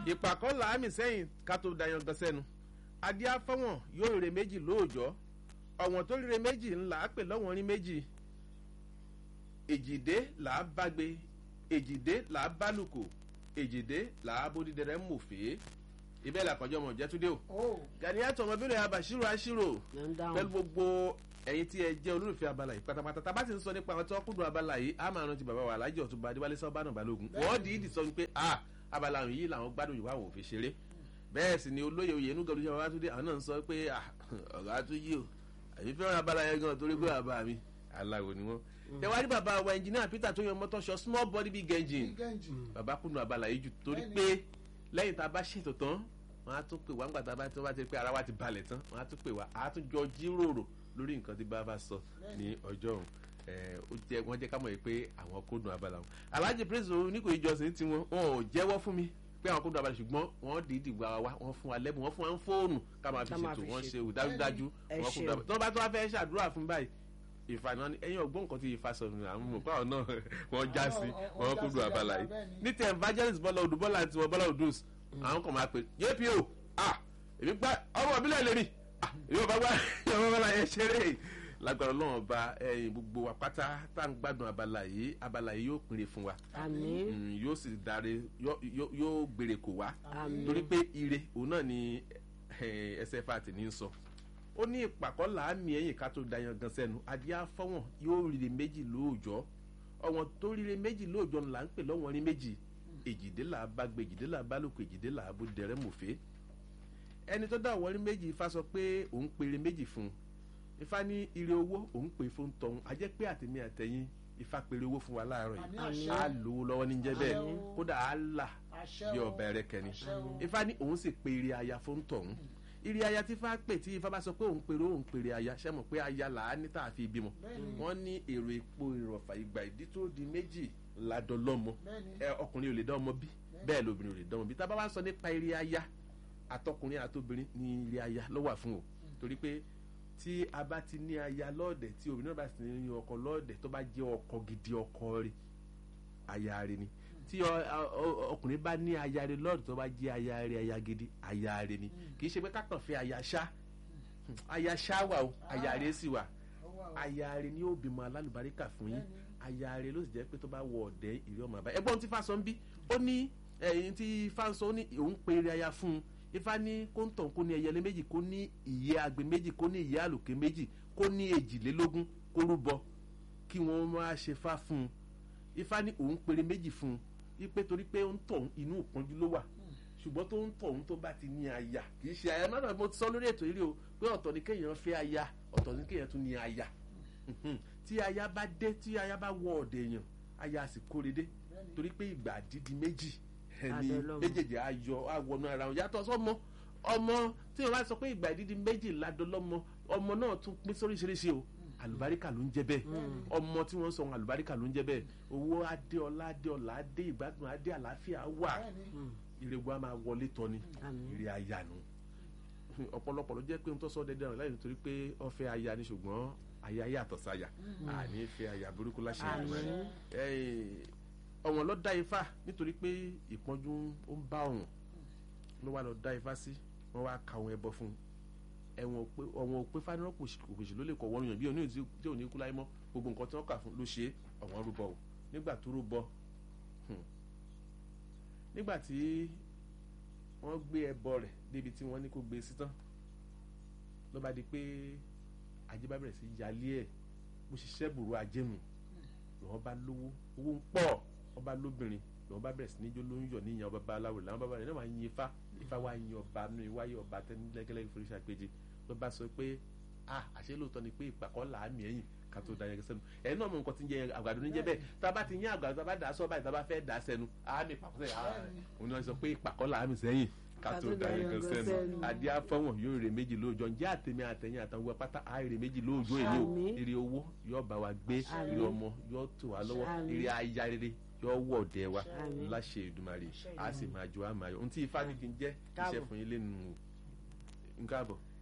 ìpàkọ́ làámì sẹ́yìn ká tó dayan gan sẹ́nu adé afọ́wọ̀n yóò rere méjì lóòjọ́ ọ̀wọ̀n tó rere méjì ńlá pè lọ́wọ́n rí méjì èjìdé làá bágbe èjìdé làá bálùkù èjìdé làá bódìdẹrẹ mòfé ibẹ̀ làkọjọ́ mọ̀ jẹ́túndé o Ganiatu ọmọbìnrin abàṣírò àṣírò pẹ̀lú gbogbo ẹ̀yin tí ẹ jẹ́ olólùfẹ́ abala yìí pátápátá tá a bá ti ń sọ nípa àwọn tí wọ́n kúndùn abala yìí a máa rántí bàbá wa alájọ ọ̀túnba adéwálé sábàánà balógun wọ́n dìídì sọ wípé a abala yìí làwọn gbádùn yìí wà wò fi ṣeré bẹ́ẹ̀ sì ni olóyè oyè inú gẹ̀lú ṣẹ́wọ́n túndé àwọn náà ń sọ pé ọ̀gá tún yí o àyè fẹ́ràn abala yẹn gan torí pé bàbá mi aláwo ni wọ́n. ẹ wá rí bàbá wa ẹnjìnìá peter tó yan mọ́tò ṣọ small body big engine bàbá kúndùn abala yìí jù torí pé lẹ́yìn tá a bá ṣètò tán wọ́n á tún pè wá ńgbà tá a bá ti pé ara wa ti balẹ̀ tán wọ́n á tún pè wá á tún jọ jíròrò lórí nǹkan tí bàbá sọ ní ọjọ́ òun ó jẹ wọ́n jẹ́ ká mọ̀ pé àwọn kódùn abala wọn alhaji prince oníkòyí jọsìn tí wọn wọn ò jẹ́wọ́ fún mi pé àwọn kódùn abala ṣùgbọ́n wọ́n dìídì wá wá wọ́n fún wa lẹ́bùn wọ́n fún wa ń fóònù ká máa fi ṣètò wọ́n ṣe dájúdájú wọ́n kódùn abala tí wọ́n bá tó wá fẹ́ ṣàdúrà fún báyìí ìfànà ẹ̀yin ọgbọ́n nǹkan tí ìfà sọ nù àwọn mọ̀ pàwọn náà wọ́n já sí wọ́n kódùn abala yìí ní tẹ evangelist bọ́lá odù bọ́lá àti wọn bọ́lá odùs àwọn kan máa pè jpo ah èmi gbá ọmọ ìbílẹ̀ lèmi ah èmi ò bá gbá ọmọ bọ́lá yẹn ṣeré lágbára ọlọ́run ọba ẹ̀yin gbogbo wa pátá tá à ń gbádùn abala yìí abala yìí yóò pinre fún wa àmín yóò sì dáre yóò gbèrè kò wá àmín torí pé ire òun náà ni ẹsẹ̀ fàtì ní sọ ó ní ìpàkọ́ làámi ẹ̀yìn ká tó dayan gan sẹ́nu adìẹ afọ́wọ̀n yóò rire méjì lóòjọ́ ọ̀wọ́n tó rire méjì lóòjọ́ là ń pè lọ́wọ́n rí méjì èjìdé là bá gbé èjìdé là bá lóko èjìdé là bó dẹrẹ́ mọ̀fẹ́ ẹni tó dá ọ̀wọ́n rí méjì ifá sọ pé òun péré méjì fún un ifá ní ire owó òun pè fún tọ̀hún a jẹ́ pé àtẹ̀mí àtẹ̀yìn ifá péré owó fún wa láàárọ̀ yìí á lówó lọ́wọ́ ní jẹ́ bẹ́ẹ̀ kódà á là bí ọ̀bẹ rẹ kẹ́ni ifá ní òun sì pé ire aya fún tọ̀hún ire aya tí ifá pè tí ifá bá sọ pé òun péré òun péré aya ṣe mọ̀ pé aya là á ní tá a fi bímọ wọ́n ní èrò epo ìrọ̀fà ìgbà ìdí tó di méjì ládọ́ lọ́mọ ọkùnrin ò lè dá ọmọ bí bẹ́ẹ̀ lóbìnrin ò lè dá ọmọ bí tá a bá wá sọ nípa ire aya àtọkùnrin àtobìnrin ní ire aya ló wà fún o torí pé tí a bá ti ní aya lọ́ọ̀dẹ̀ tí obìnrin náà bá sì ní ọkọ lọ́ọ̀dẹ̀ tó bá jẹ́ ọkọ gidi ọkọ rẹ̀ aya rẹ̀ ni tí ọkùnrin bá ní aya rẹ̀ lọ́ọ̀dẹ̀ tó bá jẹ́ aya rẹ̀ aya gidi aya rẹ̀ ni kì í ṣe pé kákan fẹ́ aya ṣá aya ṣá wà o aya rẹ̀ sì wà aya rẹ̀ ni ó bímọ alálùbáríkà fún yín aya rẹ̀ ló sì jẹ́ pé tó bá wọ ọ̀dẹ̀ ìrí ọmọ àbá ẹgbọ́n tí fásán bí ó ní ẹ̀yìn tí fásán ó ní òun pe eré aya fún un ifá ní kóńtàn kó ní ẹyẹlé méjì kó ní ìyẹ́ agbe méjì kó ní ìyẹ́ àlòkè méjì kó ní èjìlélógún kó rúbọ kí wọ́n máa ṣe fá fún un ifá ní òun péré méjì fún un ipe torí pé ń tọ̀ inú ìpọ́njú ló wà ṣùgbọ́n tó ń tọ̀ òun tó bá ti ní aya kì í ṣe aya náà mo ti sọ lórí ètò yìí o pé ọ̀tọ̀ ni kéèyàn fẹ́ aya ọ̀tọ̀ ni kéèyàn tún ní aya tí aya bá dé tí aya bá wọ ọ̀dẹ̀ èèyàn aya sì kórè dé torí pé ìgbà dídí méjì ẹni méjèèjì ayọ̀ àwọnú ara wọn yàtọ̀ sọmọ ọmọ tí wọn bá sọ pé ìgbà ìdídí méjì ládọlọmọ ọmọ náà tún pín sóríṣiríṣi o àlùbáríkà ló ń jẹ bẹ́ẹ̀ ọmọ tí wọn sọ àlùbáríkà ló ń jẹ bẹ́ẹ̀ owó adé ọlá adé ọlá adé ìgbádùn adé àlàáfíà wà ìrègùn a máa wọlé tọ ni ìrè àyànú ọ̀pọ̀lọpọ̀ ló jẹ́ pé n tó sọ dẹdẹ rẹ láyé nítorí pé ọ̀fẹ́ aya ni ṣùgbọ́n aya yàtọ̀ sáyà àní fẹ́ aya burúkú láṣẹ ìgbà ọ̀wọ̀n ló dá ifá nítorí pé ìpọ́njú ó ń bá ọ̀wọ̀n ló wà lọ dá ifá sí wọ́n wá ka ohun ẹbọ fún un ẹ̀wọ̀n pé ọ̀wọ̀n ò pé fánirọ́ òpèsè ló lè kọ̀ wọ́n yàn bí òní tí ò ní kú láyé mọ́ gbogbo nǹkan tí wọ́n kà fún ló ṣe ọ̀wọ́n rúbọ o nígbà tó rúbọ nígbà tí wọ́n gbé ẹbọ rẹ̀ débi tí wọ́n ní kó gbé sí tán ló bá di pé ajé bá bẹ̀rẹ̀ sí yálé ẹ̀ bó ṣiṣẹ́ bùrú ajénu lọ́wọ́ bá lówó owó ń pọ̀ ọba lóbìnrin lọ́wọ́ bá bẹ̀rẹ̀ sí ní jó ló ń yọ̀ níyàn ọba babaláwo làwọn bàbá rẹ̀ náà máa yin ifá ifá wa yin ọba nù iwáyé ọba tẹ́nilẹ́gẹ́lẹ́ ìforíṣà péjì ló bá sọ pé a àṣẹ lóòótọ́ ni pé ìpàkọ́ làámì ẹ̀yìn ká tó da yẹn sẹ́nu ẹ̀yin náà mọ nǹkan tí ń jẹ àgbàdo ní jẹ́ bẹ́ẹ̀ tá a bá ti yín àgbàdo tá a bá dà á sọ báyìí tá a bá fẹ́ dà á sẹ́nu àmì ìpàkọ́ sẹ́yìn òun náà sọ pé ìpàkọ́ làámì sẹ́yìn ká tó da yẹn sẹ́nu adé afọ́wọ̀n yóò rè méjì lóòjọ́ ǹjẹ́ àtẹ̀mí àtẹ̀yìn àtàwọn wọ pátá á rè méjì lóòjọ́ èlé o ire owó yóò bá wa gbé ire ọmọ yóò tò wá lọ́wọ́ ire aya rere yóò wọ̀ ọ̀dẹ wa láṣẹ Èdùmàrè á sì máa jọ àmàyọ ohun tí ifá ní kí n jẹ́ iṣẹ́ fún yín lẹ́nu nǹkan àbọ̀.